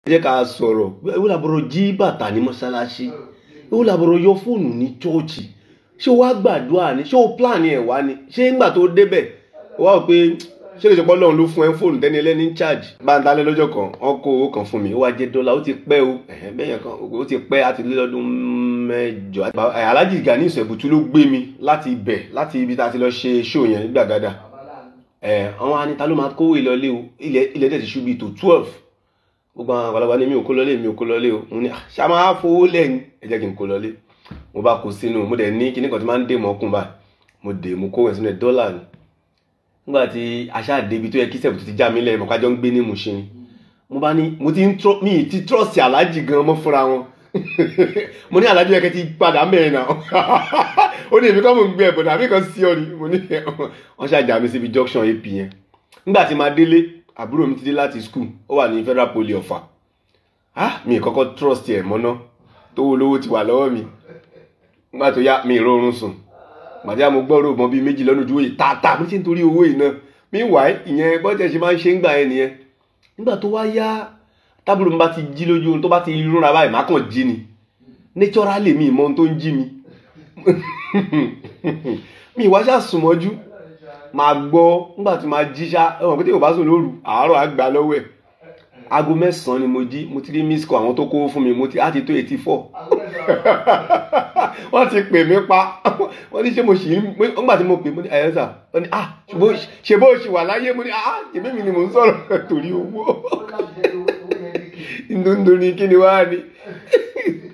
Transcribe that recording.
ẹ jẹ́ ká sọ̀rọ̀ ewu làbọ̀rọ̀ jí bàtà ní mọ́ṣáláṣí ewu làbọ̀rọ̀ yọ fóònù ní chọ́ọ̀chì ṣé o wá gbàdúrà ni ṣé o plan ẹ̀ wá ni ṣé ńgbà tó débẹ̀ o wá wò pé ṣé kìí ṣe pé Ọlọ́run ló fún ẹ fóònù tẹ́ni ẹlẹ́ni ń charge bá ń dalẹ̀ lọ́jọ́ kan wọ́n kó owó kan fún mi ó wá jẹ́ dọ́là ó ti pẹ́ o ẹ̀hẹ́n bẹ́ẹ̀ yẹn kan ó ti pẹ́ àti lé lọ́dún mẹ́jọ Alhaji Gani Ìṣẹ̀bùtú ló gbé mi láti ibẹ̀ láti ibi tá a ti lọ ṣe show yẹn ní Gbàgádà ẹ̀ àwọn anita ló máa kówó ìlọlé o ilẹ̀ ilẹ̀ dẹ̀ ti ṣú bíi tó twelve gbogbo àwọn àgbàlagbà ní mi ò kó lọlé mi ò kó lọlé o mo ní ṣá máa fowó lẹ́yìn ẹ jẹ́ kí n kó lọlé mo bá kó sínú mo dẹ̀ ní kíní kan tí máa ń dè mọ́kùn báyìí mo dè mo kó ẹ̀ sínú ẹ̀ dọ́là ni nígbà tí aṣá débi tó yẹ kí sẹ́ẹ̀bù ti já mi lẹ́yìn mọ̀kájọ́ ń gbé ní Mushin ni mo bá ní mo ti ń trọ́ mi ti trọ́ọ̀sì aláàjì gan mọ́ fúnra wọn mo ní aláàjì yẹn kẹ́ ti padà mẹ́rin náà ó ní èmi kọ́ mo ń gbé ẹ̀bùn àbí kan sí ọ ni mo ní wọ́n ṣàjà mi síbi junction ap yẹn nígbà tí máa délé àbúrò mi ti dé láti school ó wà ní federal poly ọ̀fà ah mi kọ́kọ́ trust ẹ̀ mọ́ná tó wo lówó ti wà lọ́wọ́ mi nígbà tó yá mi ìrọ̀rùn sùn màdí àmọ́ gbọ́rọ̀ mọ́ bíi méjì lọ́nà ojú òye tààtà mo ṣe ń torí owó yìí náà meanwhile ìyẹn bọ́tẹ̀ ṣe máa ń ṣe ń gbà yẹn nìyẹn nígbà tó wá yá tábìlì mi bá ti jí lójú ohun tó bá ti rúnra báyìí má kàn jí ni naturally mi ìmọ̀ ohun tó ń jí mi mi ìwá ṣáà sùn mọ́jú máa gbọ́ nígbà tí máa jí ṣá ẹ̀wọ̀n pé tí kò bá sùn lóru àárọ̀ àgbà lọ́wọ́ ẹ̀ aago mẹ́sàn-án ni mo jí mo ti rí miss call àwọn tó kówó fún mi mo ti á ti tó eighty four wọ́n ti pè mí pa wọ́n ní ṣé mo ṣì ń nígbà tí mo pè mo ní ẹ̀yẹ́ sà wọ́n ní ah ṣe bó ṣì wà láyé mo ní ah ṣèbí mi ni mò ń sọ̀rọ̀ torí owó ndundun ni kí ni wàá ní